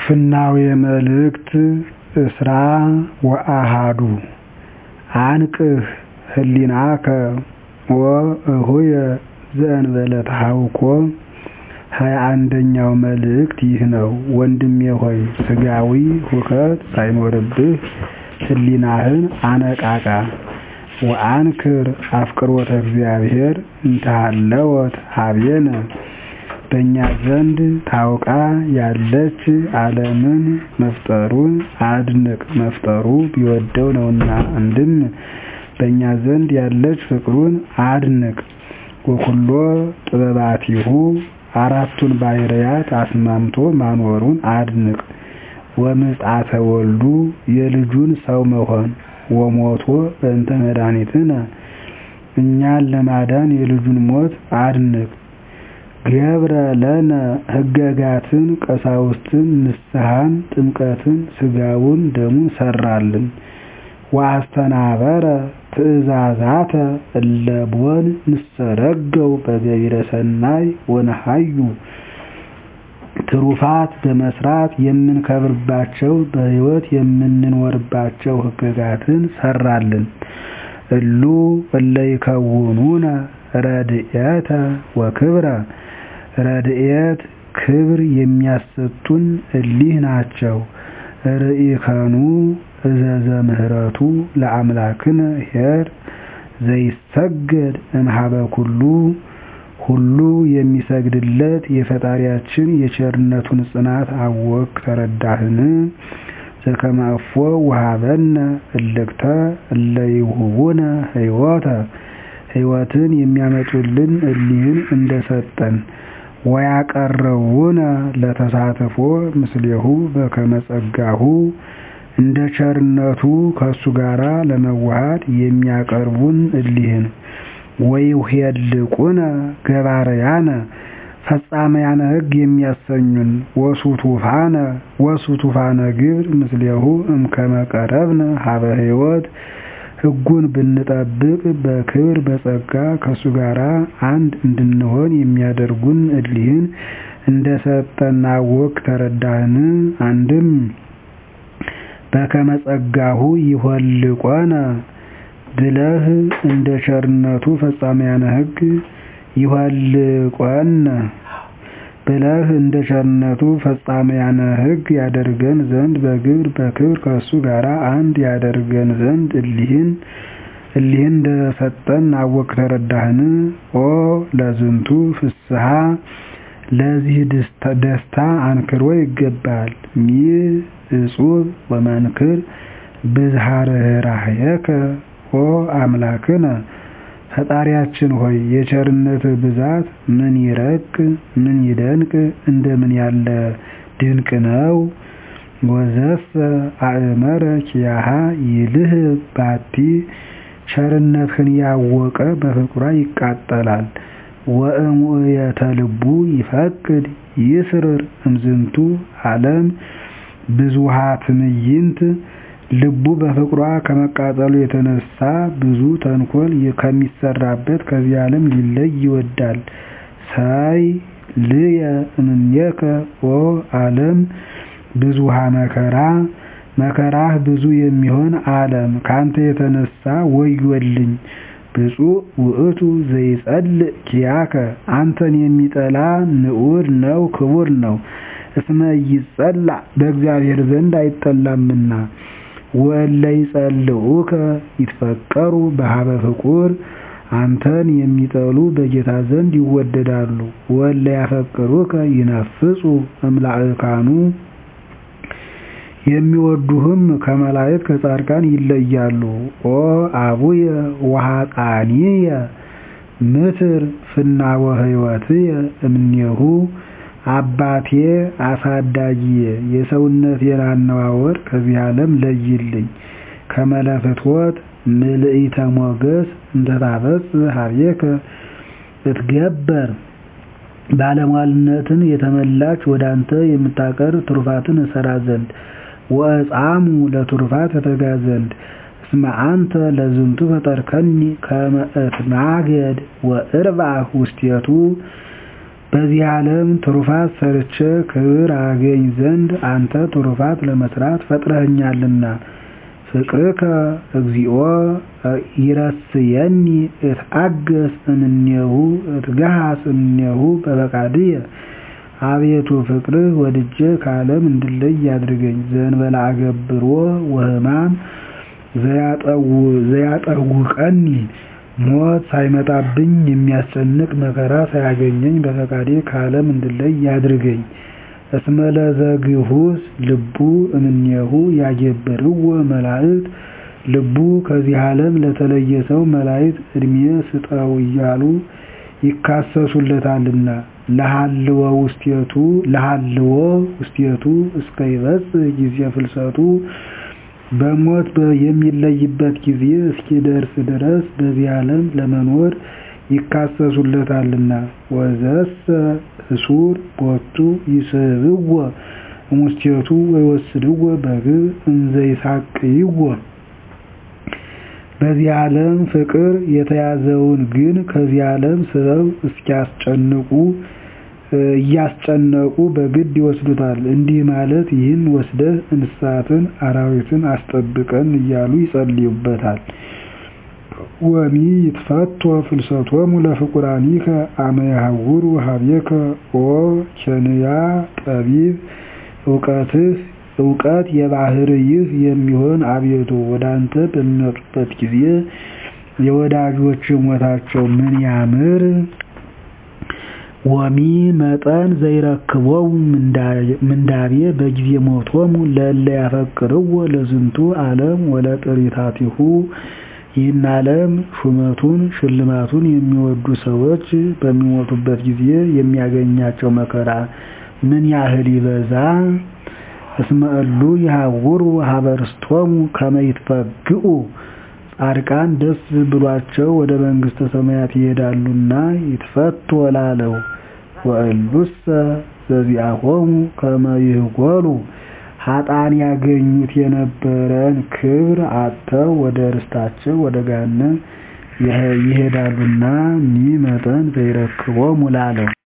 ፍናዌ መልእክት እስራ ወአሐዱ አንቅህ ህሊናከ ወእሁየ ዘእንበለ ተሐውኮ ሀያ አንደኛው መልእክት ይህ ነው። ወንድሜ ሆይ ሥጋዊ ሁከት ሳይኖርብህ ህሊናህን አነቃቃ። ወአንክር አፍቅሮተ እግዚአብሔር እንተሃለወት ኀቤነ በእኛ ዘንድ ታውቃ ያለች ዓለምን መፍጠሩን አድንቅ መፍጠሩ ቢወደው ነውና። አንድም በእኛ ዘንድ ያለች ፍቅሩን አድንቅ። ወኩሎ ጥበባቲሁ አራቱን ባሕርያት አስማምቶ ማኖሩን አድንቅ። ወምጽአተ ወልዱ የልጁን ሰው መሆን ወሞቶ በእንተ መድኃኒትነ እኛን ለማዳን የልጁን ሞት አድንቅ። ገብረ ለነ ሕገጋትን ቀሳውስትን ንስሐን ጥምቀትን ሥጋውን ደሙን ሠራልን። ወአስተናበረ ትእዛዛተ እለቦን ንሰረገው በገቢረ ሰናይ ወነሐዩ ትሩፋት በመስራት የምንከብርባቸው በሕይወት የምንኖርባቸው ሕግጋትን ሠራልን። እሉ እለ ይከውኑነ ረድኤተ ወክብረ ረድኤት ክብር የሚያሰጡን እሊህ ናቸው። ርኢከኑ እዘዘ ምህረቱ ለአምላክነ ኄር ዘይሰገድ እምኀበ ኩሉ ሁሉ የሚሰግድለት የፈጣሪያችን የቸርነቱን ጽናት አወክ ተረዳህን? ዘከመ እፎ ወሀበነ እልክተ እለ ይሁቡነ ሕይወተ ሕይወትን የሚያመጡልን እሊህን እንደሰጠን ወያቀርቡነ ለተሳትፎ ምስሌሁ በከመ ጸጋሁ እንደ ቸርነቱ ከእሱ ጋር ለመዋሃድ የሚያቀርቡን እሊህን ወይኄልቁነ ገባርያነ ፈጻመያነ ሕግ የሚያሰኙን ወሱቱፋነ ወሱቱፋነ ግብር ምስሌሁ እምከመ ቀረብነ ሀበ ሕይወት ሕጉን ብንጠብቅ በክብር በጸጋ ከእሱ ጋር አንድ እንድንሆን የሚያደርጉን እሊህን እንደሰጠን አወክ ተረዳህን? አንድም በከመ ጸጋሁ ይኄልቆነ ብለህ እንደ ቸርነቱ ፈጻመያነ ሕግ ይኄልቆነ ብለህ እንደ ቸርነቱ ፈጻመያነ ሕግ ያደርገን ዘንድ በግብር በክብር ከእሱ ጋር አንድ ያደርገን ዘንድ እሊህን እሊህን እንደሰጠን አወክ ተረዳህን? ኦ ለዝንቱ ፍስሐ ለዚህ ደስታ አንክሮ ይገባል። ሚእ እጹብ ወመንክር ብዝሃ ርኅራኄከ ኦ አምላክነ ፈጣሪያችን ሆይ የቸርነትህ ብዛት ምን ይረቅ ምን ይደንቅ እንደምን ያለ ድንቅ ነው። ወዘሰ አእመረ ኪያሃ ይልህብ ባቲ ቸርነትህን ያወቀ በፍቅሯ ይቃጠላል። ወእሙእየተ ልቡ ይፈቅድ ይስርር እምዝንቱ ዓለም ብዙኃ ትዕይንት ልቡ በፍቅሯ ከመቃጠሉ የተነሳ ብዙ ተንኮል ከሚሰራበት ከዚህ ዓለም ሊለይ ይወዳል። ሳይ ልየ እምኔከ ኦ ዓለም ብዙኃ መከራ መከራህ ብዙ የሚሆን ዓለም ካንተ የተነሳ ወዮልኝ። ብፁዕ ውእቱ ዘይጸልእ ኪያከ አንተን የሚጠላ ንዑድ ነው ክቡር ነው። እስመ ኢይጸላእ በእግዚአብሔር ዘንድ አይጠላምና። ወእለ ይጸልኡከ ይትፈቀሩ በኀበ ፍቁር አንተን የሚጠሉ በጌታ ዘንድ ይወደዳሉ። ወእለ ያፈቅሩከ ይነፍጹ እምላእካኑ የሚወዱህም ከመላእክት ከጻድቃን ይለያሉ። ኦ አቡየ ወኀጣኒየ ምትር ፍናወ ሕይወትየ እምኔሁ አባቴ አሳዳጊዬ የሰውነቴን አነዋወር ከዚህ ዓለም ለይልኝ። ከመ ለፍትወት ምልዕተ ሞገስ እንተ ታበጽሕ ኀቤከ እትገበር ባለሟልነትን የተመላች ወደ አንተ የምታቀርብ ትሩፋትን እሠራ ዘንድ ወእጻሙ ለትሩፋት እተጋ ዘንድ እስመ አንተ ለዝንቱ ፈጠርከኒ ከመ እትማገድ ወእርባሕ ውስቴቱ በዚህ ዓለም ትሩፋት ሰርቼ ክብር አገኝ ዘንድ አንተ ትሩፋት ለመስራት ፈጥረኸኛልና። ፍቅርከ እግዚኦ ይረስየኒ እትአገስ እምኔሁ እትገሃስ እምኔሁ በፈቃድየ አቤቱ ፍቅርህ ወድጄ ከዓለም እንድለይ ያድርገኝ። ዘእንበለ አገብሮ ወሕማም ዘያጠውቀኒ ሞት ሳይመጣብኝ የሚያስጨንቅ መከራ ሳያገኘኝ በፈቃዴ ከዓለም እንድለይ ያድርገኝ። እስመ ለዘግሁስ ልቡ እምኔሁ ያጌብርዎ መላእክት ልቡ ከዚህ ዓለም ለተለየ ሰው መላእክት ዕድሜ ስጠው እያሉ ይካሰሱለታልና። ለሃልዎ ውስቴቱ ለሃልዎ ውስቴቱ እስከ ይበጽሕ ጊዜ ፍልሰቱ በሞት የሚለይበት ጊዜ እስኪደርስ ድረስ በዚህ ዓለም ለመኖር ይካሰሱለታልና። ወዘሰ እሱር ቦቱ ይስሕብዎ እሙስቴቱ ወይወስድዎ በግብር እንዘ ይሳቅይዎ በዚህ ዓለም ፍቅር የተያዘውን ግን ከዚህ ዓለም ስበው እስኪያስጨንቁ እያስጨነቁ በግድ ይወስዱታል። እንዲህ ማለት ይህን ወስደህ እንስሳትን አራዊትን አስጠብቀን እያሉ ይጸልዩበታል። ወሚ ይትፈቶ ፍልሰቶሙ ለፍቁራኒከ አመ ይሐውሩ ሀቤከ ኦ ኬንያ ጠቢብ እውቀትህ እውቀት የባህርይህ የሚሆን አቤቱ ወደ አንተ በሚመጡበት ጊዜ የወዳጆች ሞታቸው ምን ያምር! ወሚ መጠን ዘይረክቦሙ ምንዳቤ በጊዜ ሞቶሙ ለእለ ያፈቅርዎ ለዝንቱ ዓለም ወለጥሪታቲሁ ይህን ዓለም ሹመቱን ሽልማቱን የሚወዱ ሰዎች በሚሞቱበት ጊዜ የሚያገኛቸው መከራ ምን ያህል ይበዛ! እስመ እሉ ይሐውሩ ሀበ ርስቶሙ ከመ ይትፈግኡ ጻድቃን ደስ ብሏቸው ወደ መንግሥተ ሰማያት ይሄዳሉና ይትፈቶ ላለው ወእሉሰ ዘዚአሆሙ ከመ ይህጎሉ ኃጥአን ያገኙት የነበረን ክብር አጥተው ወደ ርስታቸው ወደ ገሃነም ይሄዳሉና ሚ መጠን ዘይረክቦሙ ላለው